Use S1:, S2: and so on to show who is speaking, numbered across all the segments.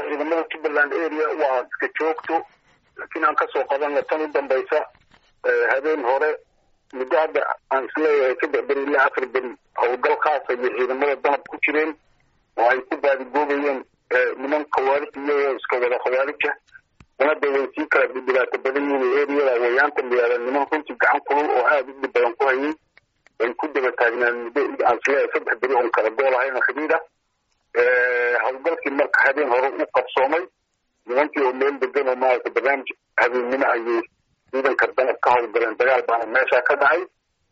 S1: ciidamada jubbaland area waa iska joogto laakiin aan kasoo qabanna tan u dambaysa habeen hore muddo hadda aan isleeyahay saddex beri ilaa afar beri howlgal khaasa iyo ciidamada danab ku jireen oo ay ku baadigoobayeen niman khawaarij iyagoo iska wada khawaarija danada way sii kala dhibaato badan yihiin areada wayaanta layihahda niman runtii gacan kulul oo aada u dhib badan ku hayay ay ku daba taagnaan muddo aan isleeyahay saddex beri oon kala gool ahayn xidhiid ah howlgalkii marka habeen hore u qabsoomay nimankii oo meel degan oo maaragta barnaamij habeennimo ayay ciidanka danab ka howlgaleen dagaal baana meesha ka dhacay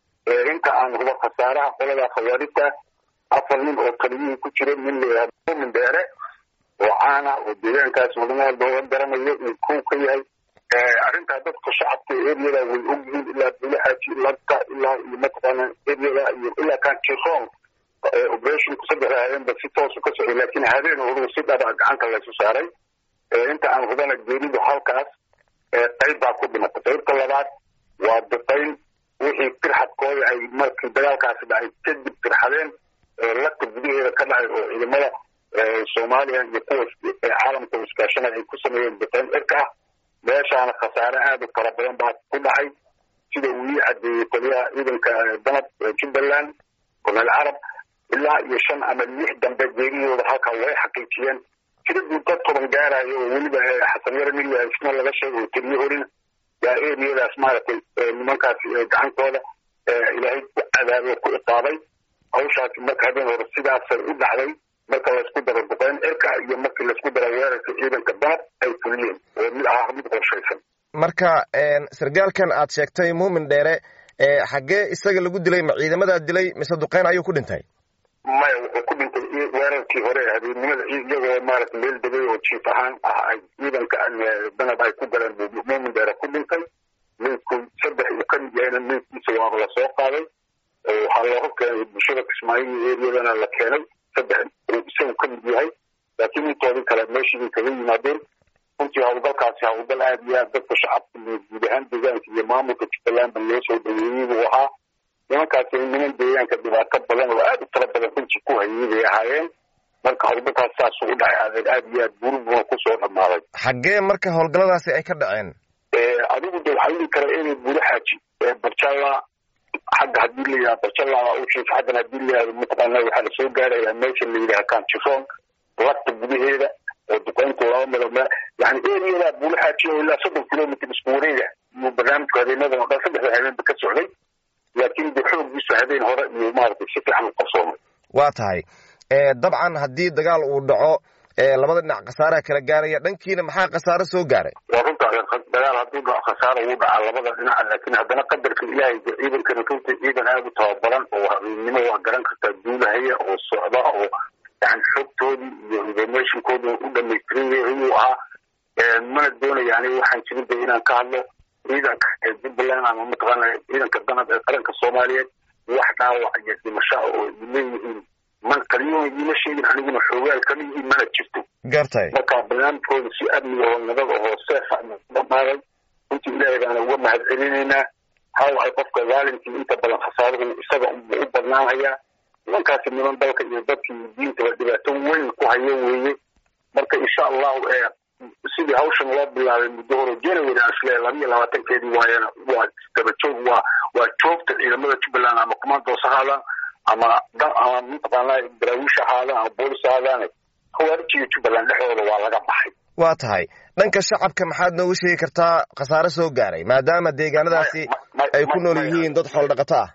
S1: inta aan huba khasaaraha qolada khawaarijta afar nin oo taliyihii ku jira nin layihahdo mumin dheere oo caana oo deegaankaas wadamaha looga garanayo uu kow ka yahay arrintaa dadka shacabka eriyada way ogyihiin ilaa bulaxaaji lagta ilaa iyo mataqaana eriyada iyo ilaa kanjiroon operationku saddexda habeenba si toosu ka socday laakiin habeen horugu si dhaba gacanta laysu saaray inta aan hubana geeridu halkaas qayb baa ku dhimatay qaybta labaad waa duqayn wixii firxadkooda ay markii dagaalkaasi dhacay kadib firxadeen lagta gudaheeda ka dhacay oo ciidamada soomaaliya iyo kuwa caalamka iskaashanay ay ku sameeyeen duqayn cirka ah meeshaana khasaare aada u fara badan baa ku dhacay sida uu ii cadeeyey taliyaha ciidanka danab jubbaland korneel carab ilaa iyo shan ama lix dambe geeriyooda halkaa way xaqiijiyeen tiradii dad toban gaarayo oo weliba xasan yare milla isna laga sheegay oo teliye horina yaa eriyadaas maaragtay nimankaas gacantooda ilaahay ku cadaabay oo ku iqaabay hawshaasi marka habeen hore sidaasay u dhacday marka laysku daro duqeyn cirka iyo markii laysku daro weerarka ciidanka danab ay fuliyeen oo mid ahaa mid qorshaysan
S2: marka sargaalkan aad sheegtay muumin dheere xaggee isaga lagu dilay ma ciidamadaa dilay mise duqeyn ayuu ku dhintay
S1: maya wuxuu ku dhintay weerarkii hore habeennimada iyagoo maaragta meel degay oo jiif ahaan ah ay ciidanka danab ay ku galeen buu muumin dheere ku dhintay meydku saddex uu ka mid yahayna meydkiisa waaba la soo qaaday waxaa looga keenay bulshada kismaayo iyo eriyadana la keenay saddex uu isagu ka mid yahay laakiin intoodii kale meeshii kaga yimaadeen runtii howlgalkaasi howlgal aada iyo aad dadka shacabka iyo guud ahaan deegaanka iyo maamulka jubbalandba loo soo dhaweeyey buu ahaa nimankaasi niman deegaanka dhibaato badan oo aada u tala badan runtii ku hayay bay ahaayeen marka howlgalkaas saasuu u dhacay adeeg aada iyo aad burubuna kusoo dhamaaday
S2: xaggee marka howlgalladaasi ay ka dhaceen
S1: adigu de waxaa dhihi kara inay buulaxaaji barjalla xagga haddii la yidhaha barjalla u jiif xaggan haddii la yidhahdo mataqaana waxaa lasoo gaarayaa meesha la yidhaha kanjiroon lagta gudaheeda oo duqeyntu laba milo me yani eriyada buulaxaaji oo ilaa soddon kilomitr isku wareega iyo barnaamijku habeenadan oo dhan saddexda habeenba ka socday laakiin de xooggiisu habeen hore iyo maaragtay si fiican u qabsoomay
S2: waa tahay dabcan haddii dagaal uu dhaco labada dhinac khasaaraha kala gaaraya dhankiina maxaa khasaaro soo gaaray
S1: waa runta dagaal hadduu dhaco khasaara wuu dhacaa labada dhinac laakiin haddana qadarka ilaahay ciidankana runtii ciidan aada u tababaran oo habeennimo waa garan kartaa duulahaya oo socda oo yani xogtoodii iyo informationkoodii u dhamaystiran yahay ayuu ahaa mana doonaya aniga waxaan jirin de inaan ka hadlo ciidanka ee jubbaland ama mataqaana ciidanka danab ee qaranka soomaaliyeed wax dhaawac iyo dhimasho oo leeyihiin man kaliyuuna iima sheegin aniguna xoogaal kama yihiin mana jirto
S2: gartay
S1: marka barnaamijkooda si amniga oo nabad ahoo seefa dhamaaday runtii ilaahay baana uga mahad celinaynaa hawacay qofka waalimkii inta badan khasaaruhu isaga unbuu u badnaanhayaa nimankaasi niman dalka iyo dadka iyo diintaba dhibaato weyn ku hayo weeye marka insha allahu sidii hawshan loo bilaabay muddo hore january aan isleeyahay laba iyo labaatankeedii waayana waa daba joog waa waa joogta ciidamada jubbaland ama commandos ahaadaan ama ama mataqaana daraawiish ahaadaan ama boolis ahaadaan khawaarijiga jubbaland dhexdooda waa laga baxay
S2: waa tahay dhanka shacabka maxaad noogu sheegi kartaa khasaare soo gaaray maadaama deegaanadaasi ay ku nool yihiin dad xoolo dhaqato ah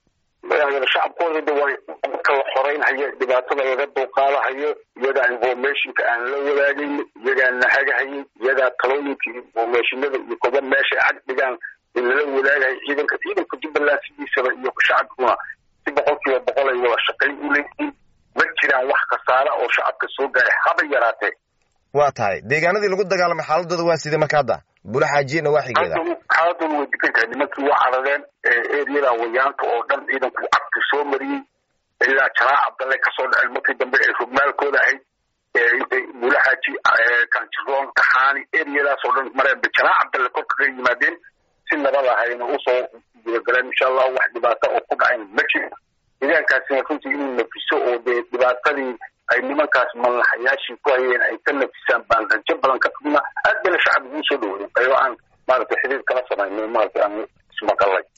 S1: shacabkooda de waa dadka la xoreynhayo dhibaatada laga dulqaadahayo iyagaa informationka aan la wadaagayno iyagaa nahagahayay iyagaa talooyinka informationada iyo koba meeshay cag dhigaan in lala wadaagayo ciidanka ciidanka jubbaland sidiisaba iyo shacabkuna si boqol kiiba boqol ay wada shaqayn u leeyihiin ma jiraan wax khasaara oo shacabka soo gaaray haba yaraatee
S2: waa tahay deegaanadii lagu dagaalamay xaaladooda waa sidee marka hadda bulaxaajiyana waa xigeeda
S1: xaaladooda way degan tahay nimankii waa carareen eriyada wayaanka oo dhan ciidanku cagti soo mariyey ilaa jalaa cabdalle kasoo dhaceen markii dambe ay rugmaalkooda ahayd intay bulaxaaji kanjiroon taxaani eriyadaas oo dhan mareenba jalaa cabdalle korka ka yimaadeen si nabad ahayna usoo gudagaleen insha allahu wax dhibaata oo ku dhacayn ma jiro deegaankaasina runtii inuu nafiso oo dee dhibaatadii ay niman nimankaas mallaxayaashii ku hayeen ay ka nafisaan baan rajo badan ka qabna aad bayna shacabka ii soo dhaweeyeen qaybo aan maaragtay xidhiir kala samaynay maaragtay aan ismaqalay